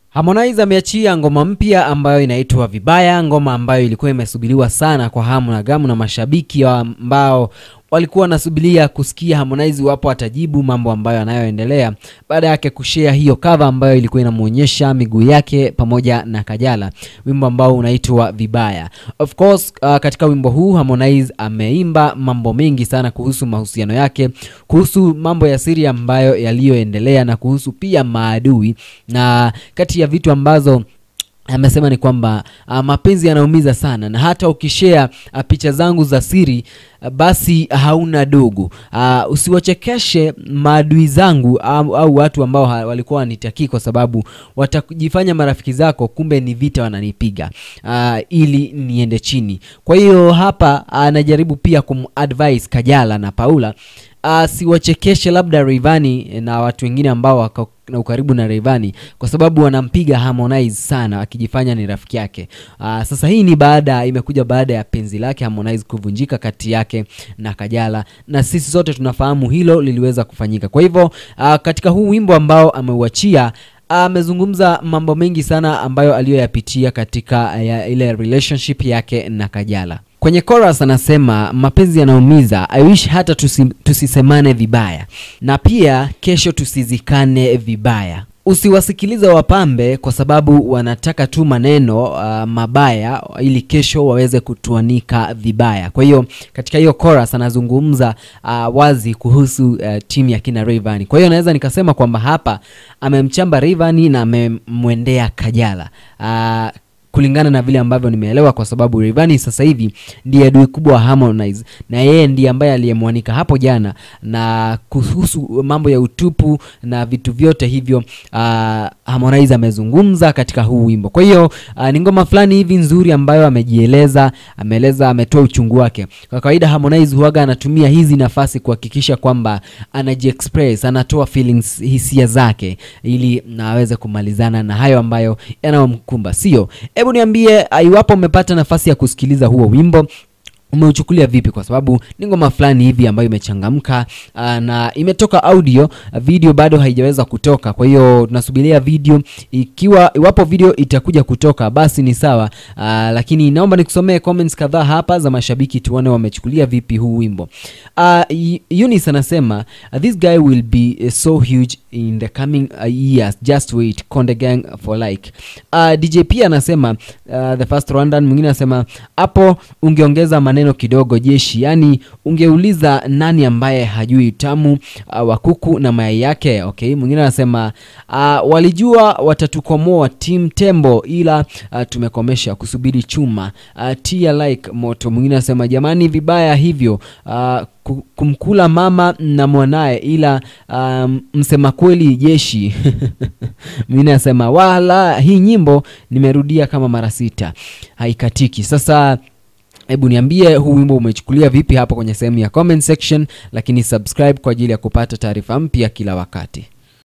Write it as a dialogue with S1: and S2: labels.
S1: Harmonize ameachia ngoma mpya ambayo inaitwa Vibaya, ngoma ambayo ilikuwa imesubiriwa sana kwa hamu na gamu na mashabiki wa ambao walikuwa wanasubiria kusikia Harmonize wapo atajibu mambo ambayo anayoendelea baada yake kushare hiyo cover ambayo ilikuwa inamuonyesha miguu yake pamoja na Kajala, wimbo ambao unaitwa Vibaya. Of course, uh, katika wimbo huu Harmonize ameimba mambo mengi sana kuhusu mahusiano yake, kuhusu mambo ya siri ambayo yaliyoendelea na kuhusu pia maadui, na kati ya vitu ambazo amesema ni kwamba uh, mapenzi yanaumiza sana na hata ukishare uh, picha zangu za siri uh, basi hauna dogo. Uh, usiwachekeshe maadui zangu au, au watu ambao ha- walikuwa wanitakii kwa sababu watajifanya marafiki zako, kumbe ni vita wananipiga uh, ili niende chini. Kwa hiyo hapa anajaribu pia kumadvise Kajala na Paula asiwachekeshe labda Rayvanny na watu wengine ambao wako na ukaribu na Rayvanny kwa sababu wanampiga Harmonize sana akijifanya ni rafiki yake. Uh, sasa hii ni baada imekuja baada ya penzi lake Harmonize kuvunjika kati yake na Kajala, na sisi sote tunafahamu hilo liliweza kufanyika. Kwa hivyo uh, katika huu wimbo ambao ameuachia amezungumza mambo mengi sana ambayo aliyoyapitia katika ya, ile relationship yake na Kajala. Kwenye chorus anasema mapenzi yanaumiza, I wish hata tusi, tusisemane vibaya, na pia kesho tusizikane vibaya. Usiwasikilize wapambe kwa sababu wanataka tu maneno uh, mabaya ili kesho waweze kutuanika vibaya. Kwa hiyo katika hiyo chorus anazungumza uh, wazi kuhusu uh, timu ya kina Rayvanny. Kwa hiyo naweza nikasema kwamba hapa amemchamba Rayvanny na amemwendea Kajala uh, kulingana na vile ambavyo nimeelewa, kwa sababu Rayvanny sasa hivi ndiye adui kubwa wa Harmonize na yeye ndiye ambaye aliyemwanika hapo jana, na kuhusu mambo ya utupu na vitu vyote hivyo uh, Harmonize amezungumza katika huu wimbo. Kwa hiyo uh, ni ngoma fulani hivi nzuri ambayo amejieleza, ameeleza, ametoa uchungu wake. Kwa kawaida Harmonize huaga anatumia hizi nafasi kuhakikisha kwamba anajiexpress, anatoa feelings, hisia zake ili na aweze kumalizana na hayo ambayo yanayomkumba, sio? Hebu niambie uh, iwapo umepata nafasi ya kusikiliza huo wimbo umeuchukulia vipi? Kwa sababu ni ngoma fulani hivi ambayo imechangamka uh, na imetoka audio, uh, video bado haijaweza kutoka. Kwa hiyo tunasubiria video, ikiwa iwapo video itakuja kutoka basi ni sawa, uh, lakini naomba nikusomee comments kadhaa hapa za mashabiki tuone wamechukulia vipi huu wimbo. Uh, Eunice anasema uh, this guy will be uh, so huge in the coming uh, years just wait Konde Gang for like. Uh, DJ pia anasema uh, the first Rwandan. Mwingine anasema hapo ungeongeza maneno kidogo jeshi, yani ungeuliza nani ambaye hajui utamu uh, wa kuku na mayai yake. Okay, mwingine anasema uh, walijua watatukomoa team tembo, ila uh, tumekomesha kusubiri chuma uh, tia like moto. Mwingine anasema jamani, vibaya hivyo uh, ku- kumkula mama na mwanaye ila um, msema kweli jeshi mwingine anasema wala hii nyimbo nimerudia kama mara sita haikatiki sasa hebu niambie huu wimbo umechukulia vipi hapo kwenye sehemu ya comment section lakini subscribe kwa ajili ya kupata taarifa mpya kila wakati